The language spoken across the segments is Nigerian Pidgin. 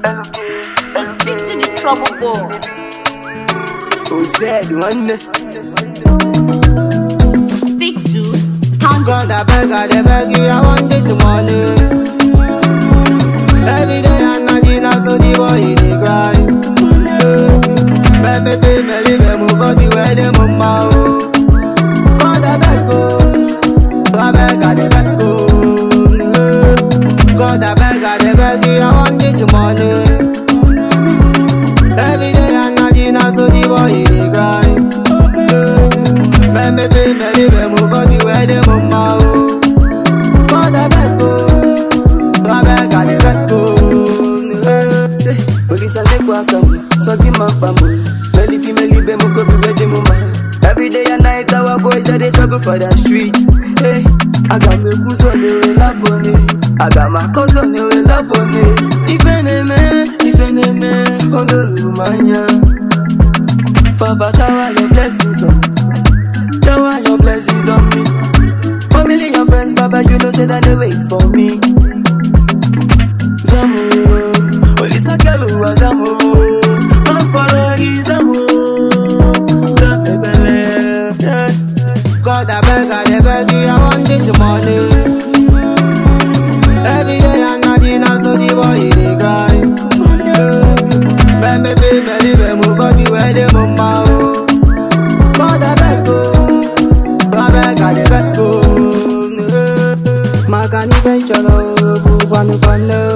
Let's speak to the trouble boy. Who said one? Speak to Pound God, I beg, I dey beg you, I want this money. Every day and night, you know, so the boy, he dey cry. Make me feel me live, me move up, where the mama, oh. God, I beg, oh. I beg, I dey beg, oh. God, I beg, I dey beg you, I want this money. Every day and night, you know, so the boy, he dey cry. Make me feel me live, me move up, where the mama, oh. God, I beg, oh. I beg, I dey beg, oh. Say, police and take work, um, so give my bamboo. Melly female, be mo go be ready, mo man. Every day and night, our boys are they struggle for the streets. Hey, I got me goose on the lap on it. I got my cause on the lap on it. If any man, if any man, on the Rumania. Papa, shower your blessings on me. Shower your blessings on me. Family and friends, Baba, you know, say that they wait for me. Zamu, Olisa Kelu, Zamu, Mampalagi, Zamu, Zamebele. God, I beg, I dey beg you, I want this money. Every day and night, you know, so the boy, he dey cry. Make me feel me live, me body where the mama, oh. God, I beg, oh. I beg, I dey beg, oh. Makani venture, oh, bubanu banu.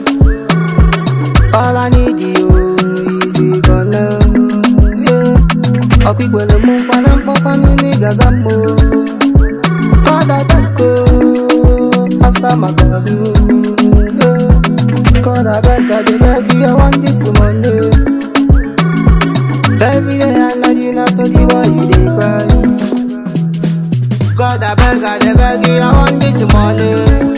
All I need you is you gonna. Ọkwikwele mụ kwana mkpọkwanụ n'ịga za mmụ Kọda beko asa maka gị Kọda beka dey beg you I want this money Every day and night you know so the boy you dey cry God I beg I dey beg you I want this money